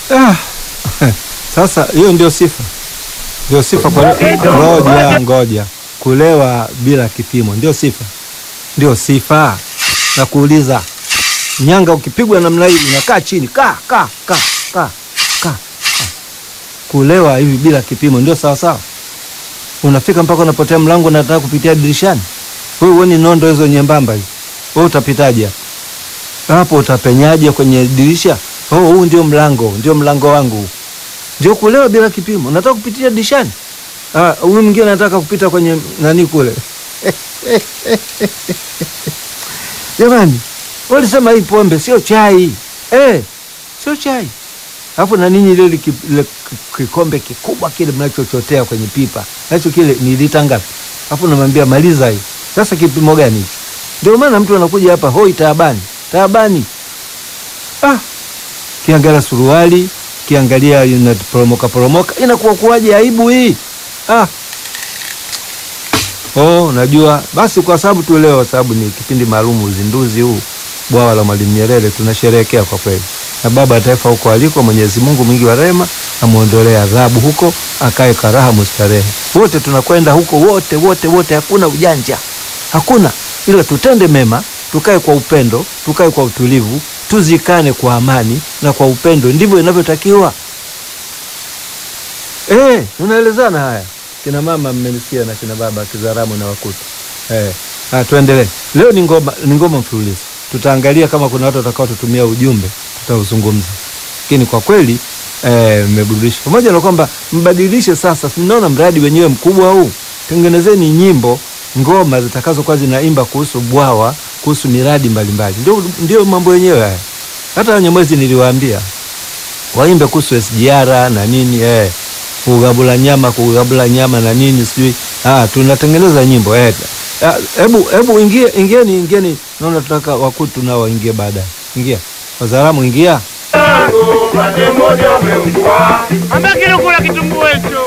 Ah, sasa hiyo ndio sifa, ndio sifa kwa ngoja ngoja, kulewa bila kipimo ndio sifa, ndio sifa. Na kuuliza nyanga, ukipigwa namna hii unakaa chini, ka ka ka ka ka. Kulewa hivi bila kipimo ndio sawa sawa, unafika mpaka unapotea mlango, unataka kupitia dirishani. Wewe uoni nondo hizo nyembamba hizo, wewe utapitaje hapo? Utapenyaje kwenye dirisha? Oh, huu ndio mlango, ndio mlango wangu. Ndio kulewa bila kipimo. Nataka kupitia dirishani. Ah, huyu mwingine anataka kupita kwenye nani kule. Jamani, walisema hii pombe sio chai. Eh, sio chai. Alafu na ninyi ile ile kikombe kikubwa kile mnachochotea kwenye pipa. Nacho kile ni lita ngapi? Alafu namwambia maliza hii. Sasa kipimo gani hicho? Ndio maana mtu anakuja hapa hoi taabani. Taabani. Ah, kiangalia suruali kiangalia inaporomoka poromoka, inakuwa kuwaje aibu hii ah. Oh, najua basi, kwa sababu tu leo, sababu ni kipindi maalum, uzinduzi huu bwawa la Mwalimu Nyerere tunasherehekea kwa kweli, na baba wa taifa huko aliko, Mwenyezi Mungu mwingi wa rehema amwondolee adhabu huko, akae karaha mustarehe. Wote tunakwenda huko, wote wote wote, hakuna ujanja, hakuna ila tutende mema, tukae kwa upendo, tukae kwa utulivu tuzikane kwa amani na kwa upendo, ndivyo inavyotakiwa. Eh, tunaelezana haya, kina mama mmenisikia, na kina baba, Kizaramu na Wakutu. Eh, ah, tuendelee. Leo ni ngoma, ni ngoma mfululizo. Tutaangalia kama kuna watu watakao tutumia ujumbe, tutauzungumza, lakini kwa kweli mmeburudisha, eh, pamoja na kwamba mbadilishe sasa. Mnaona mradi wenyewe mkubwa huu, tengenezeni nyimbo, ngoma zitakazokuwa zinaimba kuhusu bwawa kuhusu miradi mbalimbali, ndio ndio mambo yenyewe haya. Hata Wanyamwezi niliwaambia waimbe kuhusu SGR na nini eh, kugabula nyama kugabula nyama na nini sijui. Ah, tunatengeneza nyimbo eh. Hebu hebu ingie ingieni ingieni, naona tunataka Wakutu nao waingie baadaye. Ingia Wazaramu, ingia ambakilukula kitumbua hicho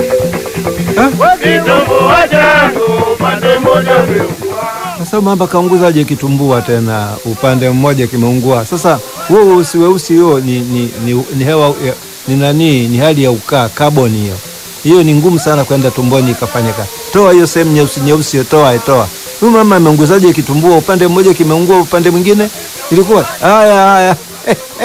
sasa mamba kaunguzaje kitumbua tena upande mmoja kimeungua. Sasa huo weusi weusi huo ni, ni, ni, ni hewa ni nani, ni hali ya ukaa kaboni hiyo. Hiyo ni ngumu sana kwenda tumboni ikafanya kazi. Toa hiyo sehemu nyeusi nyeusi, toa toa. Huyu mama ameunguzaje kitumbua upande mmoja kimeungua upande mwingine ilikuwa haya haya